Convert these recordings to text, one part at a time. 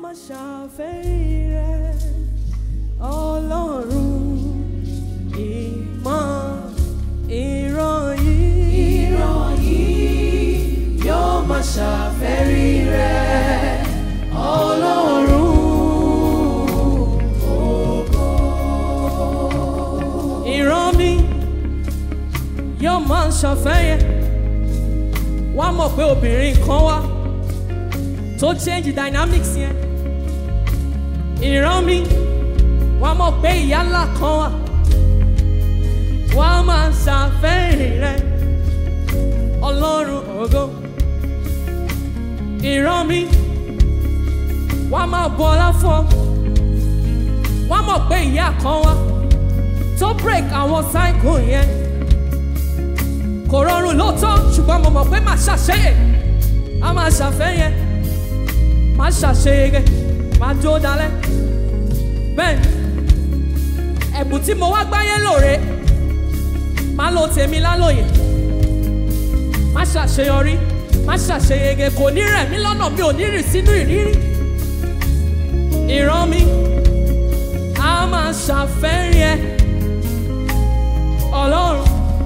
máa ṣàfẹ́rí rẹ̀ ọlọ́run ìmọ̀ ìran yìí. ìran yìí yóò máa ṣàfẹ́rí rẹ̀ ọlọ́run ìran mi yóò máa ṣàfẹ́yẹ wá mọ̀ pé obìnrin kan wá tó change dynamics yẹn ìran mi wá mọ̀ pé ìyá ńlá kan wá wá máa ṣàfẹ́yìn rẹ ọlọ́run ògo ìran mi wá máa bọ ọlá fún ọ wá mọ̀ pé ìyá kan wá tó break àwọn cycle yẹn kò rọrùn lóòótọ́ ṣùgbọ́n mo mọ̀ pé màá ṣàṣeyẹ a máa ṣàfẹ́yẹ màá ṣàṣeyege màá jó dalẹ̀ bẹ́ẹ̀ ni ẹ̀bùn tí mo wá gbáyé lóore màá lo tèmi lálòyè má ṣàṣeyọrí má ṣàṣeyege kò ní rẹ̀ mí lọ́nà mi ò ní rìn sínú ìrírí ìran mi a máa ṣàfẹ́yẹ ọlọ́run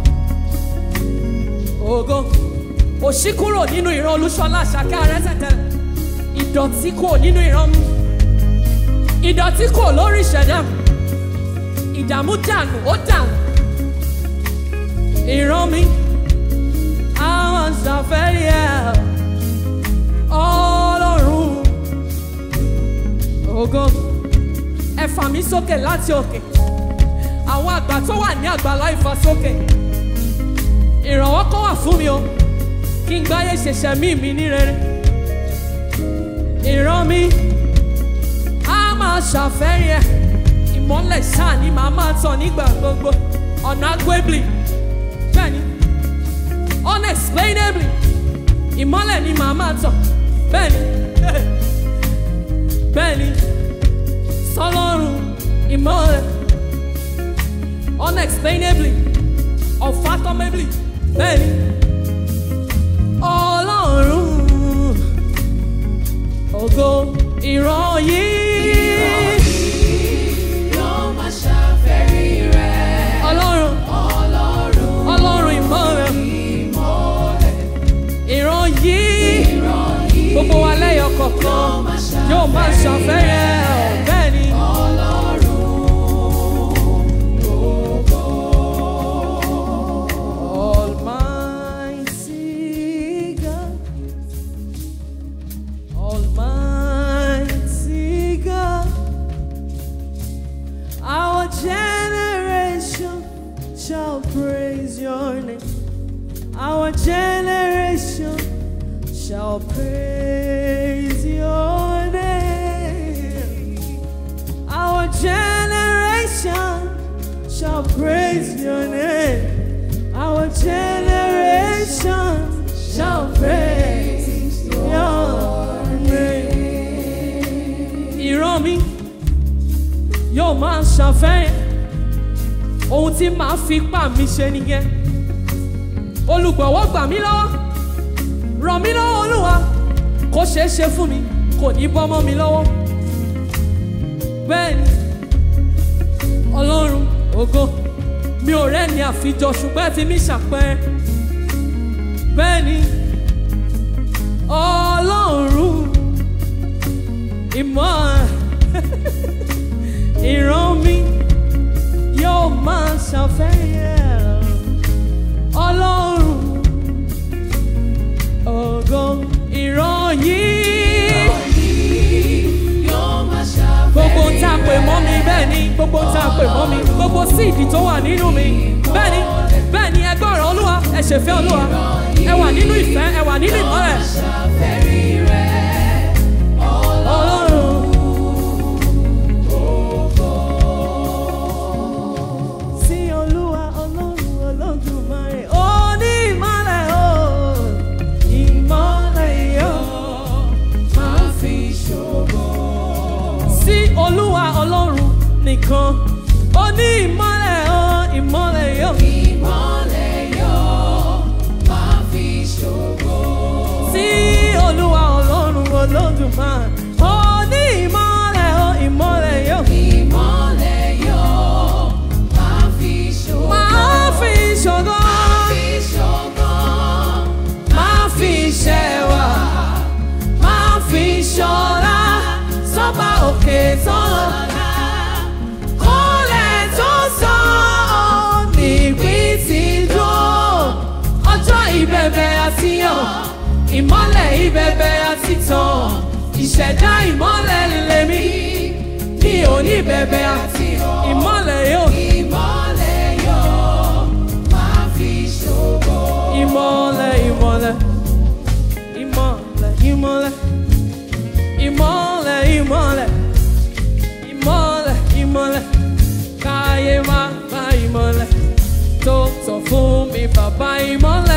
ògo òṣì kúrò nínú ìran olúṣọlá àṣàkẹ́ arẹ́tẹ̀tẹ̀lẹ̀ ìdọ̀tí kò nínú ìran mi ìdọ̀tí kò lórí ìṣẹ̀dá mi ìdààmú dànù ó dànù ìran mi àwọn ṣàfẹ́rí ẹ̀ ọlọ́run ògo ẹ fà mí sókè láti òkè àwọn àgbà tó wà ní àgbàlá ìfàsókè ìrànwọ́ kọ́ wà fún mi o kí n gbáyé ṣẹ̀ṣẹ̀ mí mi ní rere ìran mi á máa ṣàfẹ́rí ẹ̀ ìmọ́lẹ̀ ṣáà ni màá máa tàn nígbà gbogbo ọ̀nà agbébli bẹ́ẹ̀ ni unexplainably ìmọ́lẹ̀ ni màá máa tàn bẹ́ẹ̀ ni bẹ́ẹ̀ ni sọlọ́run ìmọ́lẹ̀ unexplainably unfathomably bẹ́ẹ̀ ni ọlọ́run ògo ìran yìí yóò máa ṣàfẹ́rí rẹ̀ ọlọ́run ọlọ́run ọlọ́run ìmọ́lẹ̀ ìmọ́lẹ̀ ìran yìí ìran yìí gbogbo wa lẹ́yọ̀ kọ̀ọ̀kan yóò máa ṣàfẹ́rẹ́ ẹ̀ bẹ́ẹ̀ ni. ọlọ́run Almighty God, Almighty God, our generation shall praise your name. Our generation shall praise your name. Our generation shall praise your name. Our generation shall praise your name. Ìran mi yóò máa ṣàfẹ́yìn ohun tí màá fi ipá mi ṣe nìyẹn. Olùgbọ̀wọ́ gbà mí lọ́wọ́, ràn mí lọ́wọ́ Olúwa, kó ṣeé ṣe fún mi, kò ní bọ́ mọ́ mi lọ́wọ́. Bẹ́ẹ̀ni, Ọlọ́run ògo mi ò rẹ́ni àfijọ́ ṣùgbọ́n ẹ fi mí ṣàpẹẹrẹ. Bẹ́ẹ̀ni, Ọlọ́run ìmọ̀ ìran mi yóò máa ṣàfẹ́yẹ. Ọlọ́run ògo ìran yìí. yóò máa ṣàfẹ́rí Gbogbo ń tá a pè mọ́ mi bẹ́ẹ̀ ni gbogbo ń tá a pè mọ́ mi gbogbo síìdì tó wà nínú mi bẹ́ẹ̀ ni bẹ́ẹ̀ ni ẹ gbọ́ràn Olúwa ẹ ṣèfẹ́ Olúwa ẹ wà nínú ìfẹ́ ẹ wà nínú ìmọ́lẹ̀. ṣàfẹ́rí rẹ̀ Ọlọ́run. Sí Olúwa Ọlọ́run Olódùmarè, ó ní ìmọ́lẹ̀ o, ìmọ́lẹ̀ yóò máa fi ṣògo. sí Olúwa Ọlọ́run nìkan, ó ní ìmọ́lẹ̀ o, ìmọ́lẹ̀ yóò. Ìmọ́lẹ̀ yóò máa fi ṣògo. Sí bẹ̀bẹ̀ àti tàn ìṣẹ̀dá ìmọ́lẹ̀ lèmi mi ò ní bẹ̀bẹ̀ àti ìmọ́lẹ̀ yóò Ìmọ́lẹ̀ yóò máa fi ṣògo. ìmọ́lẹ̀ ìmọ́lẹ̀ ìmọ́lẹ̀ ìmọ́lẹ̀ ìmọ́lẹ̀ ìmọ́lẹ̀ ìmọ́lẹ̀ ìmọ́lẹ̀ káyé má bá ìmọ́lẹ̀ tó sọ fún mi bàbá ìmọ́lẹ̀.